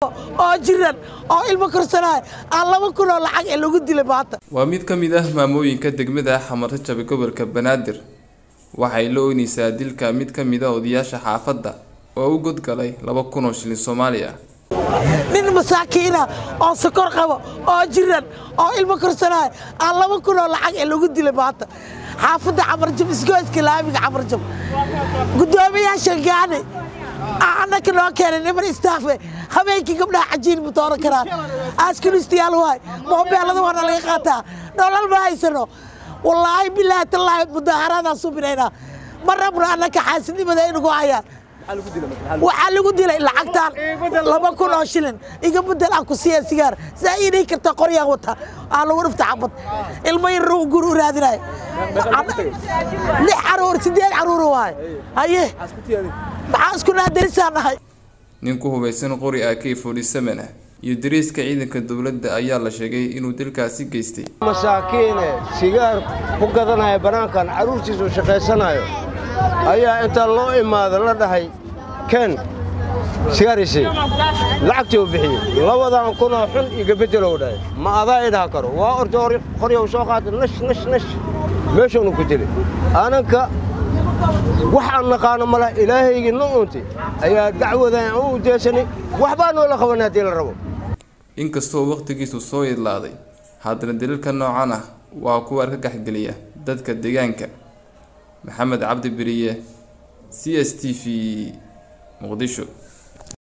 qabo oo jiran oo ilmo korsanaayo aan laba kun oo lacag ee lagu dilay maanta waa mid ka mid ah maamooyinka degmada xamarrajab gobolka banaadir waxay la oynaysaa dilka mid ka mid a odayaasha xaafadda oo u godgalay laba kun oo shilin soomaali ah nin masaakiina oo sokor qabo oo jiran oo ilmo korsanaayo aan laba kun oo lacag ee lagu dilay maanta xaafadda camarjab isgoyska laamiga camarjab guddoomiyaasha gaani annaka noo keenay niman istaafe habeenkii gabdhaha cajiin ma dooran karaan askunistayaal waay moobeelada waana laga qaataa nolol ma haysano wallaahi bilaahi tallaahi mudaaharaadaan subinaynaa ma rabno annaka xaasidnimada inugu hayaan waxaa lagu dilay lacagtaan laba kun oo shilin iga bedel aan ku siiya sigaar saa ii dhihi karta qoryaan wata aa lagu dhufta xabad ilmo yar gur u raadinayo lix caruur sideed caruur waay haye maxaa isku naadarisaan nahay nin ku hubaysan qori ak forty seven ah iyo dariiska ciidanka dowladda ayaa la sheegay inuu dilkaasi geystay masaakiine sigaar ku gadanaya bannaankan carruurtiisu shaqaysanayo ayaa intaa loo imaada la dhahay ken sigaarisi lacagtii u bixiyey labadan kunoo xun iga beddelow dhahay ma adaa idhaha karo waa orta qoryow soo qaata nash nash nash meeshaanu ku dilay ananka wax aan naqaano mala ilaahaygii no uunti ayaa dacwadan u udeesanay waxbaa noola qaban haddii la rabo inkastoo wakhtigiisu soo idlaaday haddana daliilka noocan ah waa kuwa argagaxgeliya dadka deegaanka maxamed cabdi beriye c s t v muqdisho